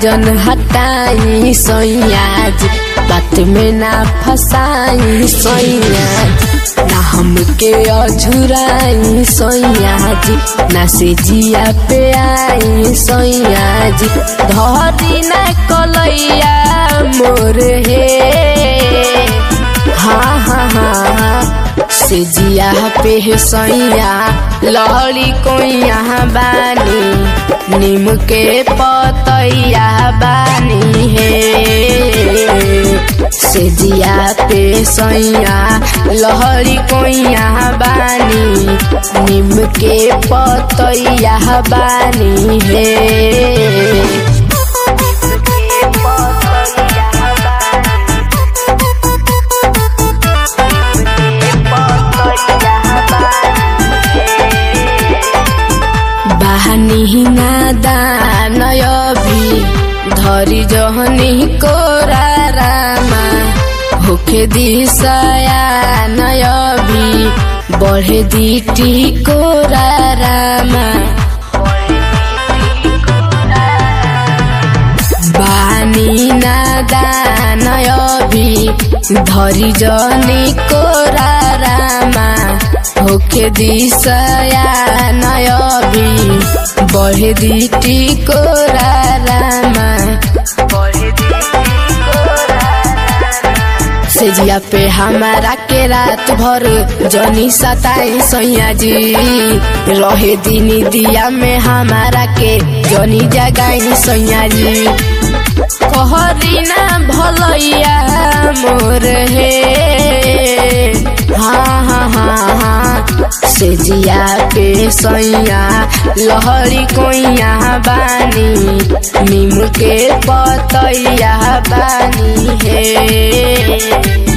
जन हटाई सैया जी बात में ना फसाई सैया जी ना हमके अझुराई सैया जी ना से जिया पे आई सैया जी धरी ना कलैया मोर हे हाँ हाँ हाँ हाँ से जिया पे सैया लहड़ी कोइया बानी नीम के पतैया बानी है से जिया पे सैया लहरी कोइया बानी नीम के पतैया बानी है बाहनी नादान अभी धरी जहनी कोरा रामा होखे दिशया नयबी बढ़े दीटी कोरा रामा बानी नादान अभी धरी जनी कोरा रामा होखे दिशया नयबी बढ़े दीटी कोरा रामा सेजिया पे हमारा के रात भर जनी सताई सैया जी रहे दिन दिया में हमारा के जनी जगाई सैया जी कहरी ना भलैया मोर हे हाँ हाँ हाँ हाँ सेजिया पे सैया लहरी कोइया बानी नीम के पतैया बानी है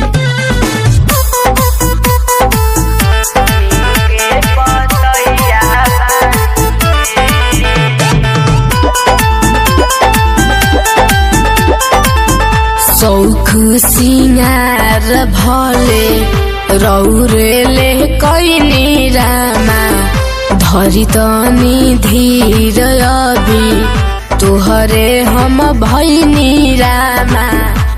सौख सिंगार भले रौरेले कैली रामा धरी तनी धीर अभी तोहरे हम भैनी रामा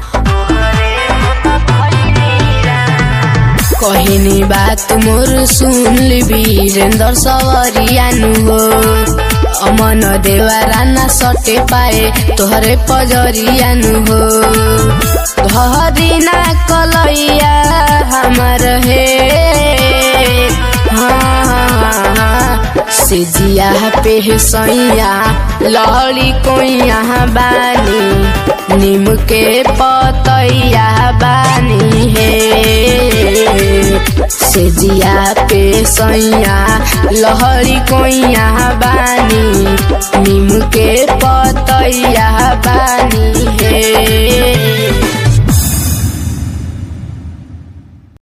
कहनी बात मोर सुन ली वीरेंद्र सवरियानु हो अमन देवारा ना सटे पाए तोहरे पजरियानु हो धरी ना कलैया हमर हे हाँ हाँ हाँ से जिया पे सैया लहड़ी कोइया बानी नीम के पतैया बानी है से जिया पे सैया लहरी कोइया बानी नीम के पतैया बानी है